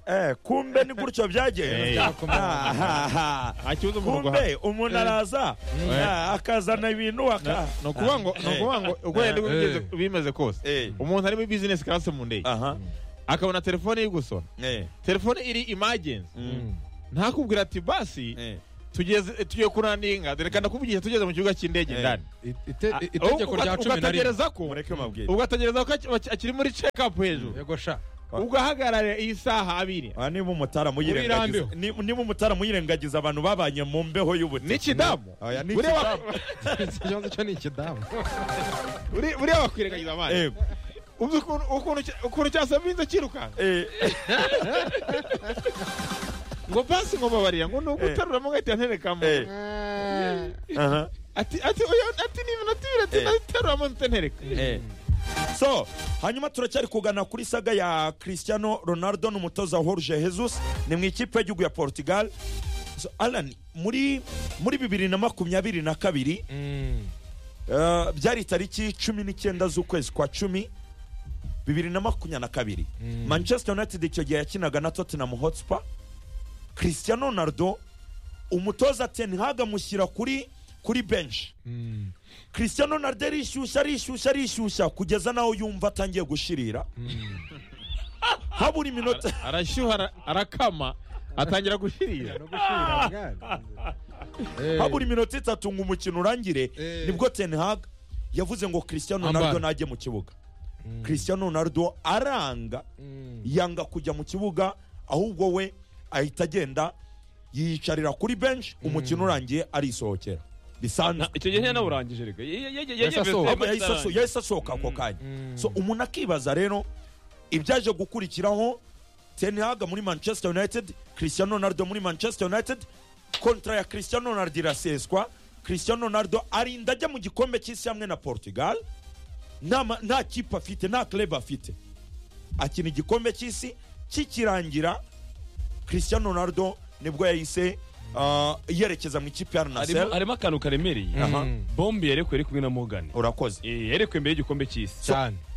Eh, kumbe ni gutyo byagenze Eh, nta kibazo umuntu kumbe umuntu araza Eh. ah, akazana ibintu aka ni ukuvuga ngo ni ukuvuga ngo uko yari bimeze- bimeze kose Eh. umuntu ari muri bizinesi karasi mu ndege aha akabona telefone iri gusona eh telefone iri imagenzi mm, ntakubwira ati basi eh tugeze tugiye kurantinga dore ndakuvugisha tugeze mu kibuga cy'indege Eh. ndani Ite- Ah, itegeko uga- rya cumi na rimwe ugategereza ko mureke mabwire ugategereza ko aki- akiri muri check up hejuru yego sha ugahagarara iyi saha abiri Ah, niba umutara muyirengagiza Urirambiwe. ni- niba umutara muyirengagiza abantu babanye mu mbeho y'ubuti n'ikidamu Oya, ni Buriya ikidamu. wa- ikibazo cyo ni ikidamu buri- buriya wakwirengagiza amazi Eh, uzi ukuntu- ukuntu cya- ukuntu cyasaba inzu kirukanka eh, ngo pasi ngo mbabarira ngo ni ugutaruramo ugahita nterekamo eh, aha, ati ati oya ati ni ibintu tibiri ati Eh. nateruramo ntereka eh. so hanyuma turacyari kugana kuri saga ya cristiano ronaldo n'umutoza jorge jesus ni mu ikipe y'igihugu ya portugal so, alan muri muri bibiri na makumyabiri na kabiri Uh, byari tariki cumi n'icyenda z'ukwezi kwa cumi bibiri na makumyabiri na kabiri manchester united icyo gihe yakinaga na tottenham hotspur cristiano ronaldo umutoza ten hag amushyira kuri kuri benshi cristiano ronaldo arishyushya arishyushya arishyushya kugeza naho yumva atangiye gushirira habura iminota arashyuha ara- arakama atangira gushirira habura iminota itatu ngo umukino urangire Eh. nibwo ten hag yavuze ngo cristiano ronaldo Ambara. najye mu kibuga cristiano ronaldo aranga yanga kujya mu kibuga ahubwo we ahita agenda yiyicarira kuri benshi umukino urangiye arisohokera bisanzwe icyo gihe yanawurangije reka Ye- ye- ye- ye- yegeze Yahise asohoka. amazi yahise aso- arangiye. yahise asohoka ako kanya so umuntu akibaza rero ibyaje gukurikiraho ten hag muri manchester united cristiano ronaldo muri manchester united kontra ya cristiano ronaldo iraseswa cristiano ronaldo arinda ajya mu gikombe cy'isi hamwe na portugal nta ma- nta kipe afite nta club afite akina igikombe cy'isi kikirangira cristiano ronaldo nibwo yahise ah, yerekeza mu ikipe ya harimo arnasel harimo akantu karemereye Aha. bombi yerekwe yari kumwe na morgan urakoze Eh, yerekwe mbere y'igikombe cy'isi cyane